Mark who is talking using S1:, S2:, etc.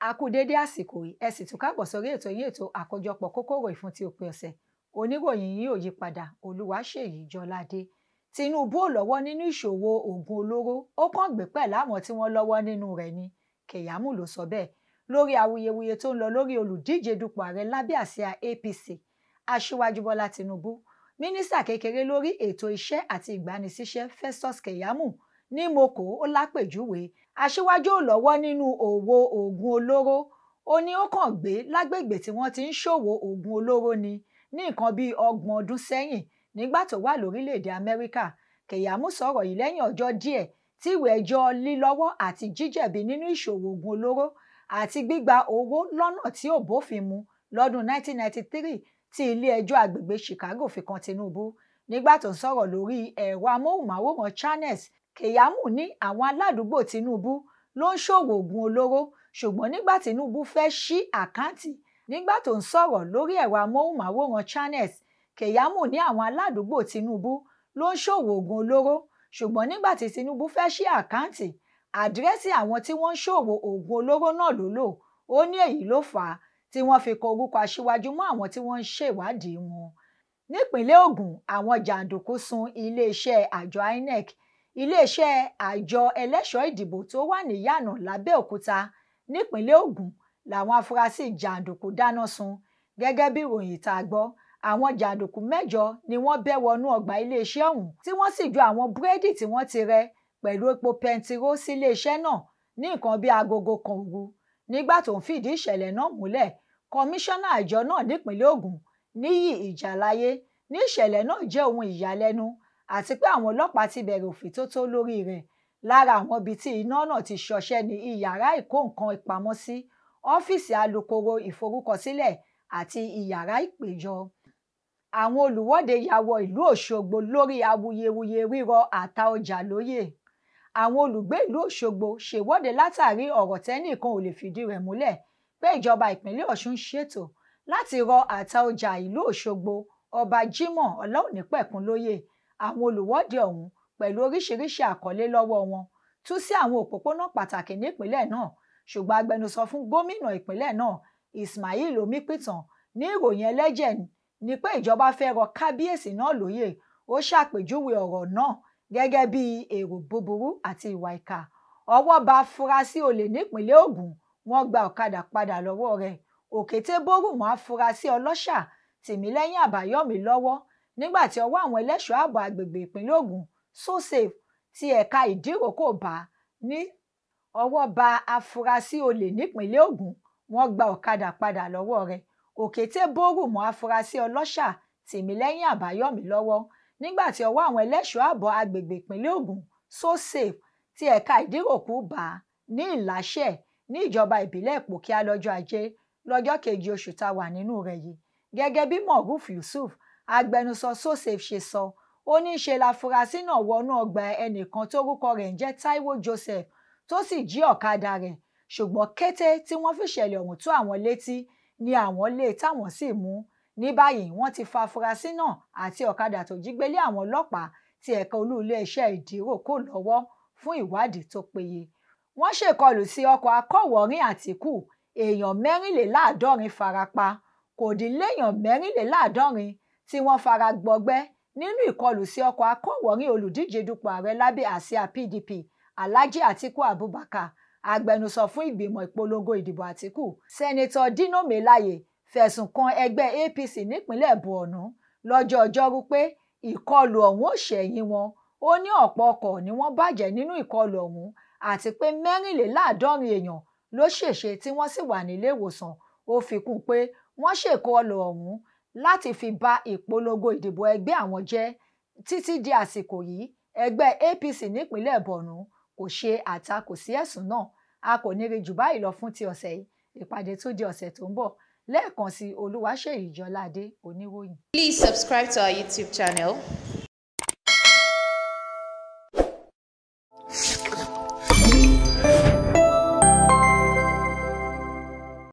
S1: a kú dédé àsìkò yìí ẹ sì tún káàbọ̀ sórí ètò yín ètò àkójọpọ̀ kókóró ìfún ti òpin ọ̀sẹ̀ oníròyìn yìí ò yí padà olúwaṣèyí jọládé tinubu ò lọ́wọ́ nínú ìṣòwò oògùn olóró ó kàn gbé pẹ̀ láwọn tí wọ́n lọ́wọ́ nínú rẹ̀ ni kẹ̀yàmù ló sọ bẹ́ẹ̀ lórí awuyewuye tó ń lọ lórí olùdíje dupò ààrẹ lábẹ́ àsíá apc aṣíwájú bọ́lá tinubu mínísítà kékeré lórí ètò iṣẹ́ àti ìgbanisíṣẹ́ festus kẹ̀yàmù ní moko ó lápèjúwe aṣíwájú ò lọ́wọ́ nínú òwò oògùn olóró ó ní ó kàn gbé lágbègbè tí wọ́n ti ń ṣòwò oògùn olóró ni ní nǹkan bíi ọgbọ̀n ọdún sẹ́yìn nígbà tó wà lórílẹ̀‐èdè amẹ́ríkà kẹ̀yàmú sọ̀rọ̀ yìí lẹ́yìn ọjọ́ díẹ̀ tí ìwé ẹjọ́ lílọ́wọ́ àti jíjẹ̀bi nínú ìṣòwò oògùn olóró àti gbígba owó lọ́nà tí ò bófin mu lọ́dún 1993 tí ilé ẹjọ́ àgbègbè chicago fi kan tinubu nígbà tó ń sọ̀rọ̀ lórí ẹ̀rọ amóhùnmáwòrán channels kẹ̀yàmú ní àwọn aládùúgbò tinubu ló ń ṣòwò oògùn olóró ṣùgbọ́n nígbà tinubu fẹ́ ṣí àkáǹtì nígbà tó ń sọ̀rọ̀ lórí ẹ̀rọ amóhùnmáwòrán channels kẹ̀yàmù ní àwọn aládùúgbò tinubu ló ń ṣòwò oògùn olóró ṣùgbọ́n nígbà tí tinubu fẹ́ ṣí àkáǹtì àdírẹ́sì àwọn tí wọ́n ń ṣòwò oògùn olóró náà ló lò ó ní èyí ló fà á tí wọ́n fi kọ orúkọ aṣíwájú mọ́ àwọn tí wọ́n ń ṣèwádìí wọn nípínlẹ̀ ògùn àwọn jàǹdùkú sun iléeṣẹ́ àjọ inec iléeṣẹ́ àjọ ẹlẹ́ṣọ̀ọ́ ìdìbò tó wà ní yànà lábẹ́òkúta nípínlẹ̀ ògùn làwọn afurasí jàǹdùkú dáná sun gẹ́gẹ́ bí ìròyìn tá a gbọ́ àwọn jàǹdùkú mẹ́jọ ni wọ́n bẹ́ wọnú ọgbà iléeṣẹ́ ọ̀hún tí wọ́n sì ju àwọn búrẹ́dì tí wọ́n ti rẹ pẹ̀lú epo pẹntiró sí iléeṣẹ́ náà ní nǹkan bíi agogo kan òru nígbà tó ń fìdí ìṣẹ̀lẹ̀ náà múlẹ̀ kọmíṣánná àjọ náà nípínlẹ̀ Ògùn níyì ìjàláyé ní ìṣẹ̀lẹ̀ náà jẹ́ ohun ìyàlẹ́nu àti pé àwọn ọlọ́pàá ti bẹ̀rẹ̀ òfìtótó lórí rẹ̀ lára àwọn ibi tí iná náà ti ṣọṣẹ́ ní iyàrá ìkó nǹkan ìpamọ́ sí ọ́fíìsì alukoro ìforúkọsílẹ̀ àti iyàrá ìpéjọ àwọn olùwọ́de ya wọ ìlú Òṣogbo lórí awuyewuye rírọ àta ọjà lóyè àwọn olùgbé ìlú Òṣogbo ṣèwọ́de látàrí ọ̀rọ̀ tẹ́nìkan ò lè fìdí rẹ̀ múlẹ̀ pé ìjọba ìpínlẹ̀ Ọ̀ṣun ṣètò láti rọ àta ọjà ìlú Òṣogbo ọba Jimoh Ọláònípẹ̀kun lóyè àwọn olùwọ́de ọ̀hún pẹ̀lú oríṣiríṣi àkọlé lọ́wọ́ wọn tú sí àwọn òpópónà pàtàkì nípínlẹ̀ náà ṣùgbọ́n agbẹnusọ fún gómìnà ìpínlẹ̀ náà Ismail Omipitan ní ìròyìn ẹlẹ́jẹ̀ ni pé ìjọba fẹ́ rọ kábíyèsí náà lóyè ó ṣàpèjúwe ọ̀rọ̀ náà gẹ́gẹ́ bí èrò búburú àti ìwà ìkà ọwọ́ bá afurasí olè nípínlẹ̀ Ògùn wọ́n gba ọ̀kadà padà lọ́wọ́ rẹ̀ òkété bórù mọ́ afurasí ọlọ́ṣà tìmílẹ́yìn àbáyọ̀mí lọ́wọ́ nígbà tí ọwọ́ àwọn ẹlẹ́ṣọ́ ààbò àgbègbè ìpínlẹ̀ Ògùn sosafe ti ẹ̀ka ìdíròkò bá ní ọwọ́ bá afurasí olè nípínlẹ̀ Ògùn wọ́n gba ọ̀kadà padà lọ́wọ́ rẹ̀ òkété bórù mọ́ afurasí ọlọ́ṣà tìmílẹ́yìn àbáyọ̀mí lọ́wọ́ nígbà tí ọwọ́ àwọn ẹlẹ́ṣọ́ ààbò àgbègbè ìpínlẹ̀ Ògùn sosafe ti ẹ̀ka ìdíròkò bá ní ìláṣẹ ní ìjọba ìbílẹ̀ ìpòkíà lọ́jọ́ ajé lọ́jọ́ kejì oṣù tá a wà nínú rẹ̀ yìí gẹ́gẹ́ bí moruf yusuf agbẹnusọ sosafe ṣe sọ ó ní í ṣe láfúrásì náà wọnú ọgbà ẹnìkan tórúkọ rẹ̀ ń jẹ́ taiwo joseph tó sì jí ọ̀kadà rẹ̀ ṣùgbọ́n kété tí wọ́n fìṣẹ̀lẹ̀ ọ̀hún tó àwọn létí ni àwọn lé táwọn sì mú ní báyìí wọ́n ti fa afurasí náà àti ọ̀kadà tó jí gbélé àwọn ọlọ́pàá ti ẹ̀ka olú iléeṣẹ́ ìdíròkò lọ́wọ́ fún ìwádìí tó péye wọ́n ṣèkọlù sí ọkọ̀ akọ̀wọ́rìn àtìkù èèyàn mẹ́rìnléláàádọ́rin farapa kò dín léèyàn mẹ́rìnléláàádọ́rin tí wọ́n fara gbọgbẹ́ nínú ìkọlù sí ọkọ̀ akọ̀wọ́rìn olùdíje dupò ààrẹ lábẹ́ àsíá PDP Alhaji Atiku Abubakar agbẹnusọ fún ìgbìmọ̀ ìpolongo ìdìbò Àtíkù sẹ́nitọ́ Dino Melaye fẹ̀sùn kan ẹgbẹ́ APC nípínlẹ̀ Borno lọ́jọ́ ọjọ́rú pé ìkọlù ọ̀hún ò ṣẹ̀yìn wọn ó ní ọ̀pọ̀ ọkọ̀ ni wọ́n bàjẹ́ nínú ìkọlù ọ̀hún àti pé mẹ́rìnléláàádọ́rin èèyàn ló ṣèṣe tí wọ́n sì wà nílé ìwòsàn ó fi kún un pé wọ́n ṣèkọlù ọ̀hún láti fi ba ìpolongo ìdìbò ẹgbẹ́ àwọn jẹ́ títí di àsìkò yìí ẹgbẹ́ APC nípínlẹ̀ Borno kò ṣe àtakò sí ẹ̀sùn náà a kò ní rí jù báyìí lọ fún ti ọ̀sẹ̀ yìí ìpàdé tó di ọ̀sẹ̀ tó ń bọ̀ lẹ́ẹ̀kan sí Olúwaṣèyí Jọládé oníròyìn.
S2: Please subscribe to our YouTube channel